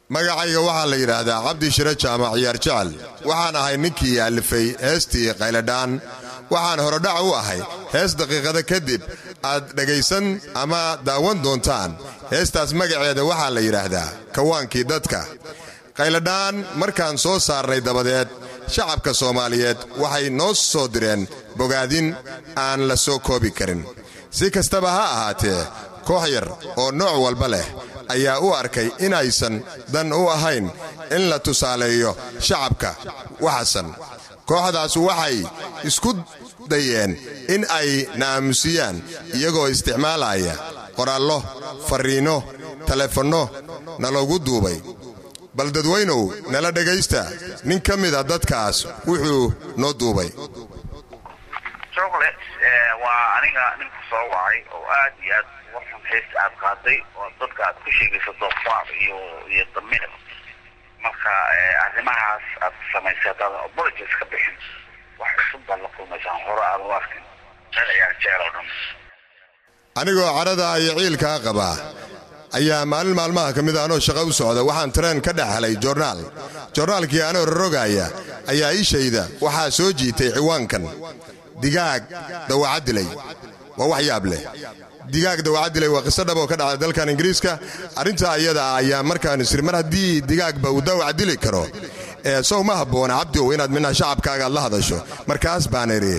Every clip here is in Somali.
magacayga waxaa la yidhaahdaa cabdi shire jaamac ciyaar jecel waxaan ahay ninkii alifay heestii qayladhaan waxaan horodhac u ahay hees daqiiqada kadib aad dhegaysan ama daawan doontaan heestaas magaceeda waxaa la yidhaahdaa kawaankii dadka qayladhaan markaan soo saarnay dabadeed shacabka soomaaliyeed waxay noo soo direen bogaadin aan la soo koobi karin si kastaba ha ahaatee koox yar oo nooc walba leh ayaa u arkay inaysan dan u ahayn in la tusaaleeyo shacabka waxasan kooxdaas waxay isku dayeen in ay na aamusiyaan iyagoo isticmaalaya qoraallo farriinno telefonno naloogu duubay bal dadweynow nala dhegaysta nin ka mida dadkaas wuxuu noo duubay chocolate waa aniga ninku soo wacay oo aad iyo aad uga xun heesta aad qaaday oo dadka aad ku sheegayso doofaar iyo iyo damiir marka arrimahaas aad samaysay haddaadan apologies ka bixin wax cusub baad la kulmaysaan hore aad u arkin meel ayaa jeel oo dhan anigoo cadhada iyo ciilkaa qabaa ayaa maalin maalmaha ka mida anoo shaqo u socda waxaan tareen ka dhex helay joornaal joornaalkii anoo rorogaaya ayaa ishayda waxaa soo jiitay ciwaankan digaag dawaca dilay waa wax yaab leh digaag dawaca dilay waa qiso dhab oo ka dhacday dalkan ingiriiska arrintaa iyada ah ayaa markaan isri mar haddii digaagba uu dawac dili karo ee sow ma habboona cabdiow inaad midnaha shacabkaaga aad la hadasho markaas baan idhi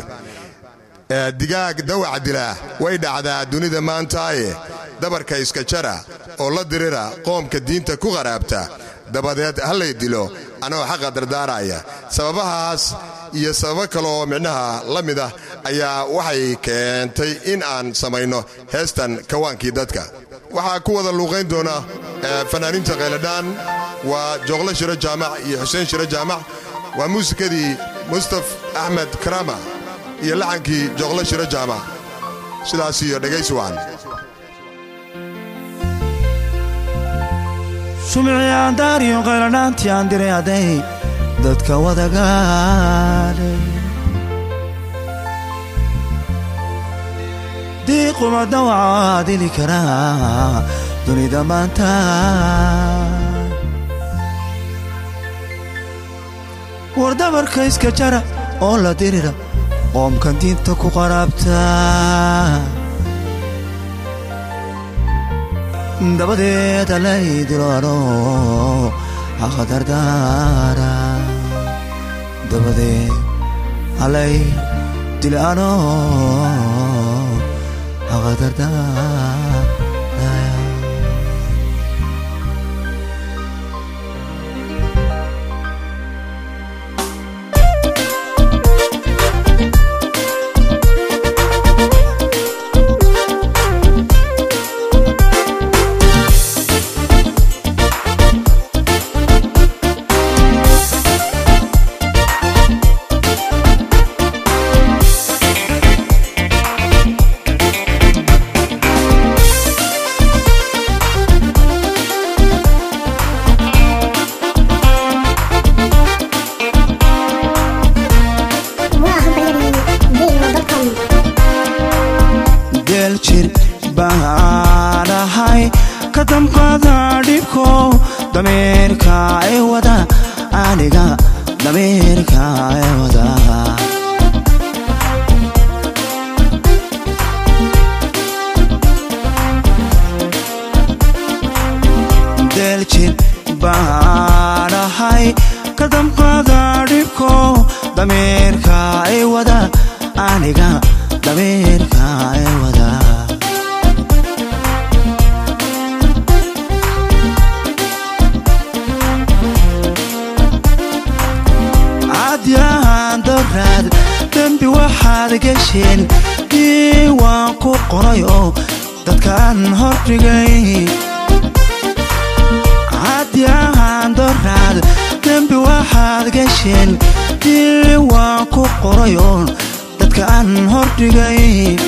digaag dawac dilaa way dhacdaa dunida maantaaye dabarka iska jara oo la dirira qoomka diinta ku qaraabta dabadeed hallay dilo anoo xaqa dardaaraya sababahaas iyo sababo kale oo micnaha la mid ah ayaa waxay keentay in aan samayno heestan kawaankii dadka waxaa ku wada luuqayn doona fanaaniinta khayladhaan waa jooqlo shiro jaamac iyo xuseen shiro jaamac waa muusikadii mustaf axmed karama iyo laxankii jooqlo shiro jaamac sidaas iyo dhegaysi wacan shumiciyaan daariyo qayladhaantii aan diray hadday dadka wadagaadhay diiquma dawacaa dili karaa dunida maanta war dabarka iska jara oo la dirira qoomkan diinta ku qaraabta dabadeed alay diloano haqadardaara dabadeed alay dilano haqadardaara geeljir baan ahay ka damqada dhibko damiirka ee wada aniga damiirka ee wada geeljir baan ahay ka damqada dhibko damiirka ee wada aniga damiirka ee wada cadyahan daraad dembi waxaad gesheen diiwaan ku qoray oo dadkaan hordhigay cadyahan daraad dembi waxaad gesheen diiwaan ku qoray oo dadkaan hordhigay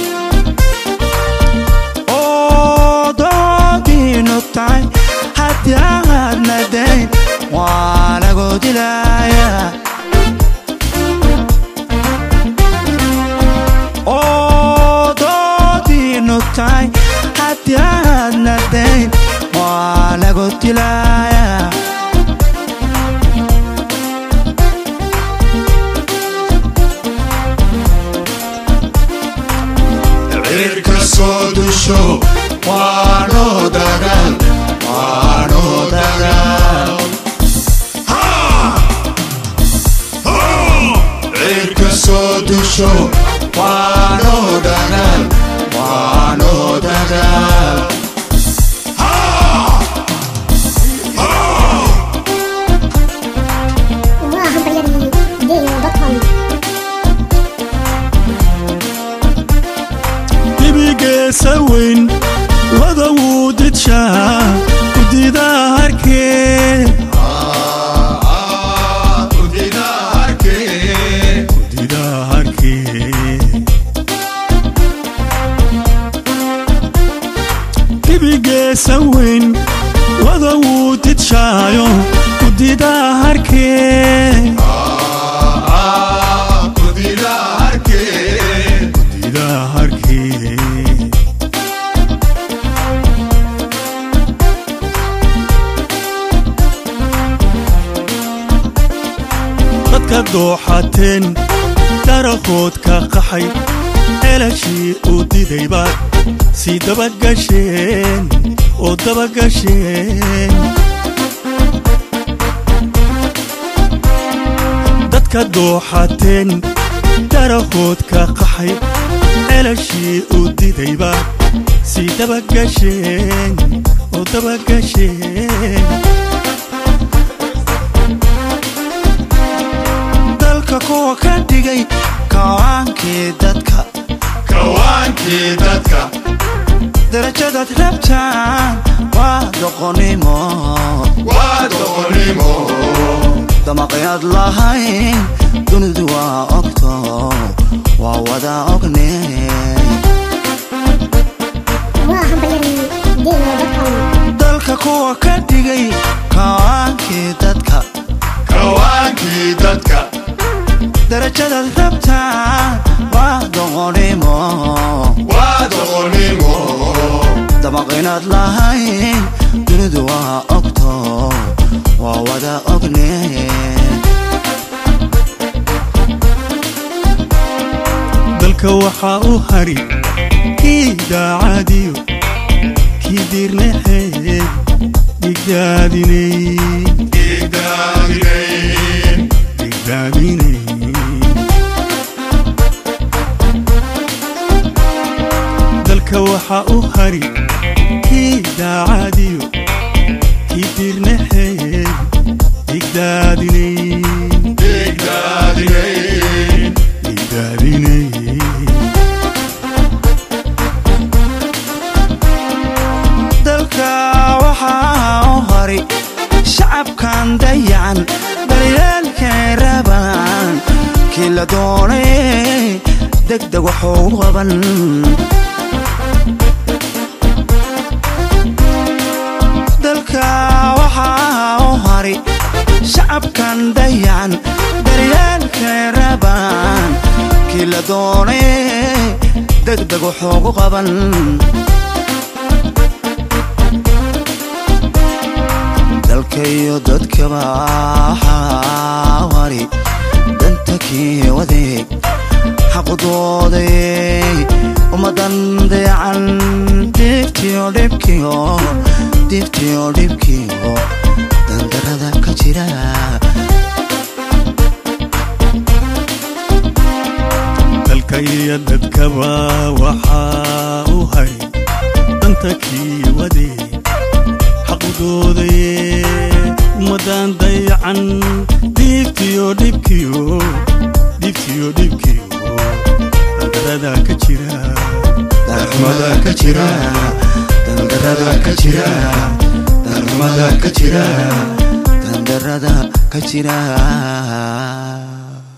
oo doodiinu tahay haddii aad nadayn waa lagu dilaya oo doodiinu tahay haddii aad nadayn waa lagu dilaya dusho waano dagaal waano dagaal cirka soo dusho waano dagaal waano dagaal waa hambalyadii gmail.com dibigeesa weyn wada wuu didshaa gudida harkee gudida harkee dibigeesa weyn wada wuu didshaayo gudida harkee gudida harkee dadka dooxateen darahood ka qaxay ceelashii uu diday baad sii dabagasheen oo dabagasheen dadka dooxateen darahood ka qaxay ceelashii uu diday baad sii dabagasheen oo dabagasheen dalka kuwa ka dhigay kawaankii dadka kawaankii dadka darajadaad rabtaan waa doqonnimo waa doqonnimo damaqayaad lahayn dunidu waa ogto waa wada ogne waa hambalyadii gmail.com dalka kuwa ka dhigay kawaankii dadka kawaankii dadka darajadaad rabtaan waa doqonnimo waa doqonnimo damaqaynaad lahayn dunidu waa ogto waa wada ogne dalka waxaa u hari kii daacadiyo kii diirnaxeed dhigdaadinay igdaadinayn dhigdaadinay dalka waxaa u hari kii daacadiyo kii diirnaxeed dhigdaadinay igdaadinayn dhigdaadinay dalka waxaa u hari shacabkan dayacan daryeelkay rabaan kii la doonay degdeg waxuu qaban dalka waxaa u hari shacabkan dayacan daryeelkay rabaan kii la doonay degdeg waxuugu qaban dalka iyo dadkaba waxaa wari danta kii wadeeg xaqudooday ummadan dayacan diiftiyo dhibkiyo diiftiyo dhibkiyo dandarada ka jira dalka iyo dadkaba waxaa u hay danta kii wadeeg xaqudoodaye ummadan dayacan diiftiyo dhibkiyo diiftiyo dhibkiyo dandarada ka jira darxumada ka jira dandarada ka jira darxumada ka jira dandarada ka jira